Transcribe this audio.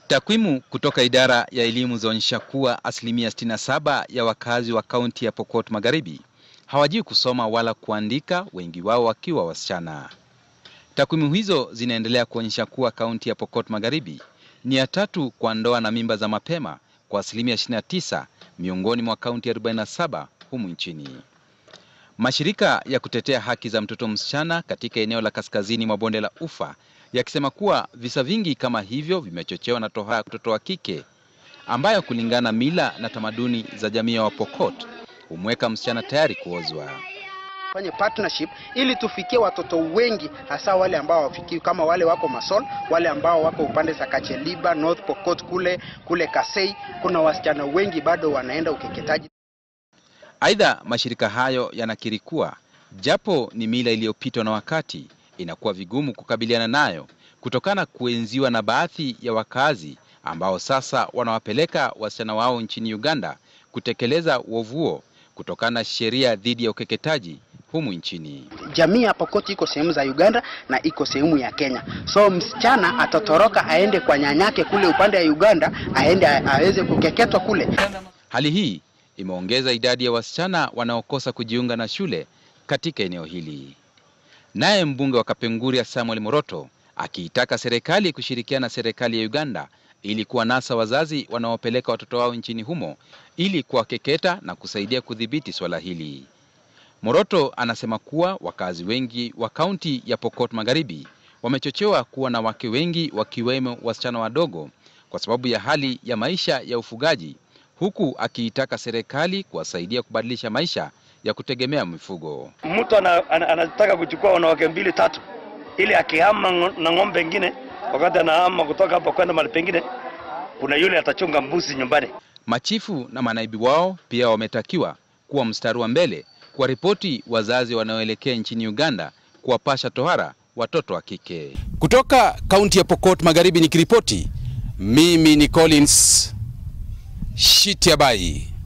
Takwimu kutoka idara ya elimu zaonyesha kuwa asilimia 67 ya wakazi wa kaunti ya Pokot Magharibi hawajui kusoma wala kuandika, wengi wao wakiwa wasichana. Takwimu hizo zinaendelea kuonyesha kuwa kaunti ya Pokot Magharibi ni ya tatu kwa ndoa na mimba za mapema kwa asilimia 29 miongoni mwa kaunti 47 humu nchini. Mashirika ya kutetea haki za mtoto msichana katika eneo la kaskazini mwa bonde la Ufa yakisema kuwa visa vingi kama hivyo vimechochewa na tohara ya mtoto wa kike ambayo kulingana mila na tamaduni za jamii ya Wapokot humweka msichana tayari kuozwa. fanye partnership ili tufikie watoto wengi, hasa wale ambao wafikii kama wale wako Masol, wale ambao wako upande za Kacheliba, North Pokot kule kule Kasei, kuna wasichana wengi bado wanaenda ukeketaji. Aidha, mashirika hayo yanakiri kuwa japo ni mila iliyopitwa na wakati, inakuwa vigumu kukabiliana nayo kutokana kuenziwa na baadhi ya wakazi ambao sasa wanawapeleka wasichana wao nchini Uganda kutekeleza uovu huo kutokana na sheria dhidi ya ukeketaji humu nchini. Jamii ya Pokot iko sehemu za Uganda na iko sehemu ya Kenya, so msichana atatoroka aende kwa nyanyake kule upande ya Uganda, aende aweze kukeketwa kule. Hali hii imeongeza idadi ya wasichana wanaokosa kujiunga na shule katika eneo hili. Naye mbunge wa Kapenguria Samuel Moroto akiitaka serikali kushirikiana na serikali ya Uganda ili kuwanasa wazazi wanaopeleka watoto wao nchini humo ili kuwakeketa na kusaidia kudhibiti swala hili. Moroto anasema kuwa wakazi wengi wa kaunti ya Pokot Magharibi wamechochewa kuwa na wake wengi wakiwemo wasichana wadogo kwa sababu ya hali ya maisha ya ufugaji, huku akiitaka serikali kuwasaidia kubadilisha maisha ya kutegemea mifugo. mtu ana, ana, anataka kuchukua wanawake mbili tatu, ili akihama ngo- na ng'ombe ingine, wakati anahama kutoka hapa kwenda mahali pengine, kuna yule atachunga mbuzi nyumbani. Machifu na manaibu wao pia wametakiwa kuwa mstari wa mbele kuwaripoti wazazi wanaoelekea nchini Uganda kuwapasha tohara watoto wa kike. Kutoka kaunti ya Pokot Magharibi nikiripoti, mimi ni Collins Shitiabai.